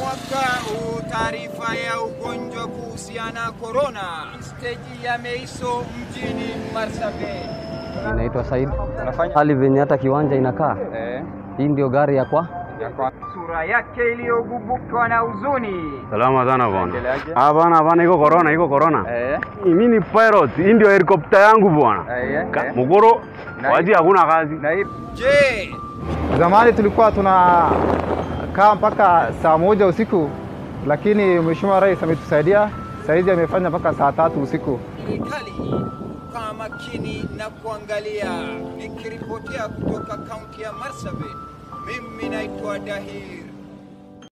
mwaka huu taarifa ya ugonjwa kuhusiana korona, steji ya Meiso mjini Marsabit. Inaitwa Said. Unafanya Hali venye hata kiwanja inakaa, eh, hii ndio gari ya kwa ya kwa Sura yake iliyogubukwa na huzuni. Salama sana bwana. Endeleaje? Hapana, hapana, iko corona, iko corona. eh, Mimi ni pilot, hii ndio helikopta yangu bwana. eh, Ka- eh. Mugoro, Na- waji hakuna kazi. Na hii Je, Zamani tulikuwa tunakaa mpaka saa moja usiku, lakini Mheshimiwa Rais ametusaidia saizi amefanya mpaka saa tatu usiku. serikali kaa makini na kuangalia. Nikiripotia kutoka kaunti ya Marsabit, mimi naitwa Dahir